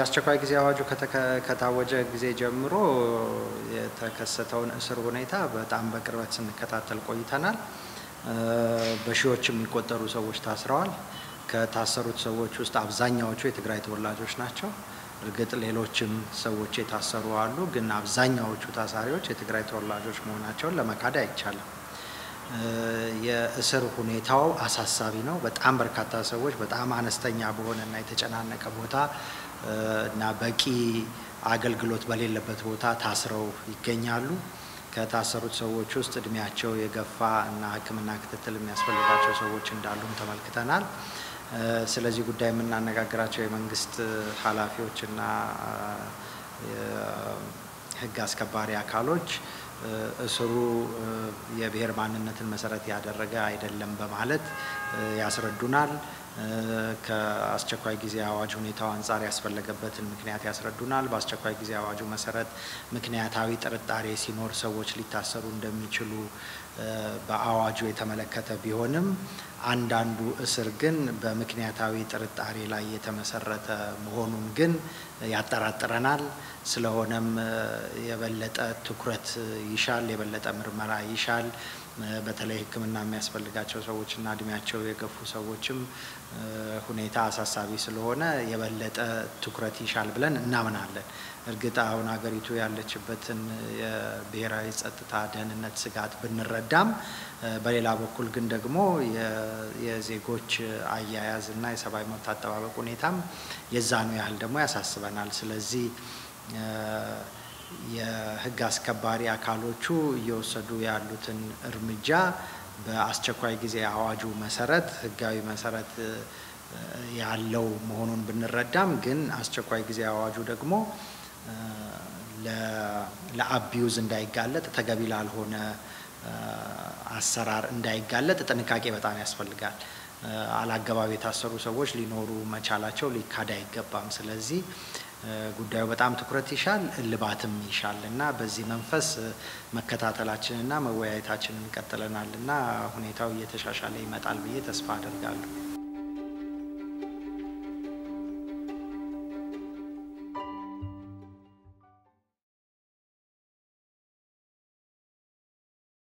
የአስቸኳይ ጊዜ አዋጁ ከታወጀ ጊዜ ጀምሮ የተከሰተውን እስር ሁኔታ በጣም በቅርበት ስንከታተል ቆይተናል። በሺዎች የሚቆጠሩ ሰዎች ታስረዋል። ከታሰሩት ሰዎች ውስጥ አብዛኛዎቹ የትግራይ ተወላጆች ናቸው። እርግጥ ሌሎችም ሰዎች የታሰሩ አሉ፣ ግን አብዛኛዎቹ ታሳሪዎች የትግራይ ተወላጆች መሆናቸውን ለመካድ አይቻልም። የእስር ሁኔታው አሳሳቢ ነው። በጣም በርካታ ሰዎች በጣም አነስተኛ በሆነ እና የተጨናነቀ ቦታ እና በቂ አገልግሎት በሌለበት ቦታ ታስረው ይገኛሉ። ከታሰሩት ሰዎች ውስጥ እድሜያቸው የገፋ እና ሕክምና ክትትል የሚያስፈልጋቸው ሰዎች እንዳሉም ተመልክተናል። ስለዚህ ጉዳይ የምናነጋግራቸው የመንግስት ኃላፊዎች እና የህግ አስከባሪ አካሎች እስሩ የብሔር ማንነትን መሰረት ያደረገ አይደለም በማለት ያስረዱናል። ከአስቸኳይ ጊዜ አዋጅ ሁኔታው አንጻር ያስፈለገበትን ምክንያት ያስረዱናል። በአስቸኳይ ጊዜ አዋጁ መሰረት ምክንያታዊ ጥርጣሬ ሲኖር ሰዎች ሊታሰሩ እንደሚችሉ በአዋጁ የተመለከተ ቢሆንም አንዳንዱ እስር ግን በምክንያታዊ ጥርጣሬ ላይ የተመሰረተ መሆኑን ግን ያጠራጥረናል። ስለሆነም የበለጠ ትኩረት ይሻል፣ የበለጠ ምርመራ ይሻል። በተለይ ሕክምና የሚያስፈልጋቸው ሰዎችና እድሜያቸው የገፉ ሰዎችም ሁኔታ አሳሳቢ ስለሆነ የበለጠ ትኩረት ይሻል ብለን እናምናለን። እርግጥ አሁን ሀገሪቱ ያለችበትን የብሔራዊ ጸጥታ ደህንነት ስጋት ብንረዳም በሌላ በኩል ግን ደግሞ የዜጎች አያያዝ እና የሰብአዊ መብት አጠባበቅ ሁኔታም የዛኑ ያህል ደግሞ ያሳስበናል። ስለዚህ የህግ አስከባሪ አካሎቹ እየወሰዱ ያሉትን እርምጃ በአስቸኳይ ጊዜ አዋጁ መሰረት ህጋዊ መሰረት ያለው መሆኑን ብንረዳም ግን አስቸኳይ ጊዜ አዋጁ ደግሞ ለአቢዩዝ እንዳይጋለጥ ተገቢ ላልሆነ አሰራር እንዳይጋለጥ ጥንቃቄ በጣም ያስፈልጋል። አላገባብ የታሰሩ ሰዎች ሊኖሩ መቻላቸው ሊካድ አይገባም። ስለዚህ ጉዳዩ በጣም ትኩረት ይሻል፣ እልባትም ይሻል እና በዚህ መንፈስ መከታተላችንና መወያየታችንን ቀጥለናል እና ሁኔታው እየተሻሻለ ይመጣል ብዬ ተስፋ አደርጋለሁ።